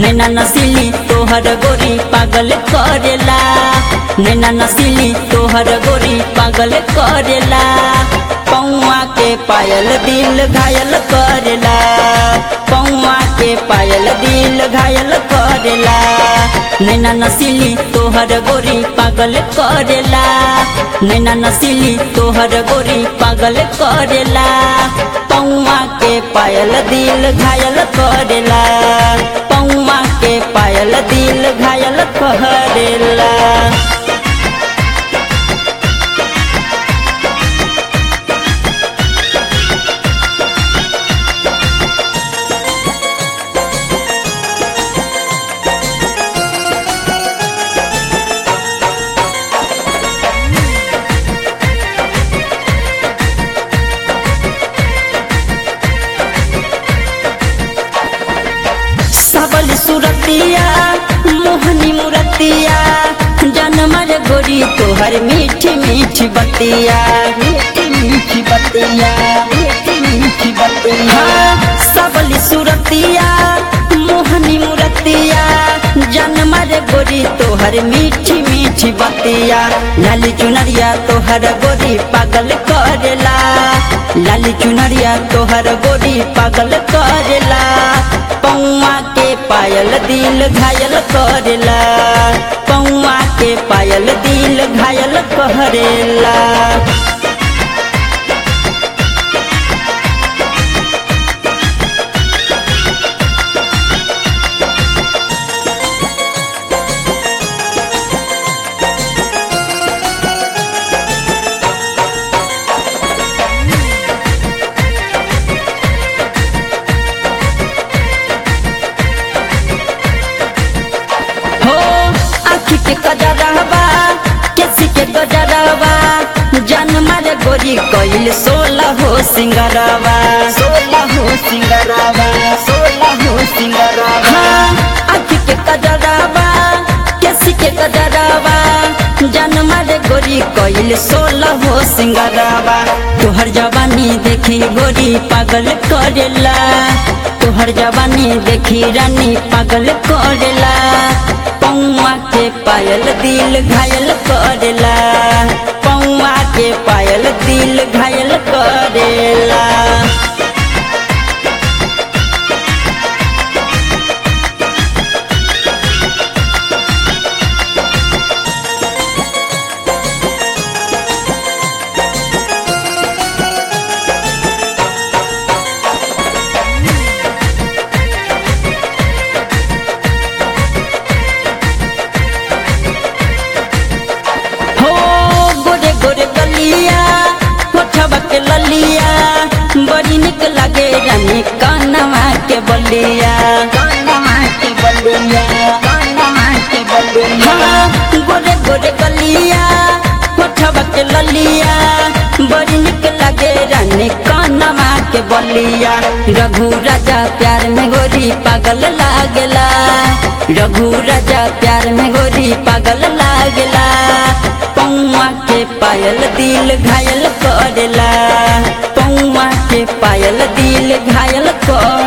नैना नसीली तोहर गोरी पागल करेला नैना नसीली तोहर गोरी पागल करेला पौआ के पायल दिल घायल करेला पौआ के पायल दिल घायल करेला नैना नसीली तोहर गोरी पागल करेला नैना नसीली तोहर गोरी पागल करेला पौआ के पायल दिल घायल करेला पौआ के पायल दिल घायल करेला सबल सुरतिया मोहनी मुरतिया जनमर गोरी तोहर मीठी मीठी बतिया मीठी मीठी बतिया मीठी मीठी बतिया सबल सुरतिया मोहनी मुरतिया जनमर गोरी तोहर मीठी मीठी बतिया लाली चुनरिया तोहर गोरी पागल करेला लाली चुनरिया तोहर गोरी पागल करेला पौआ के पायल दिल घायल करेला पौआ के पायल दिल घायल करेला हो आखी के कजरवा केसी के गजरवा जनमर गोरी कोइल सोलह हो सिंगरवा सोलह हो सिंगरवा सोलह हो सिंगरवा आखी के कजरवा केसी के गजरवा जनमर गोरी कोइल सोलह हो सिंगरवा तोहर जवानी देखी गोरी पागल करेला तोहर जवानी देखी रानी पागल करेला पौआ के पायल दिल घायल करेला पौआ के पायल दिल घायल करेला हो गोरे गोरे गलिया होठवा के ललिया बड़ी निक लागे रानी कानवा के बलिया कानवा के बलिया कानवा के बलिया गोरे गोरे गलिया होठवा के ललिया बड़ी निक लागे रानी कानवा के बलिया रघु राजा प्यार में गोरी पागल लागला रघु राजा प्यार में गोरी पागल लागला पौआ के पायल दिल घायल करेला पौआ के पायल दिल घायल कर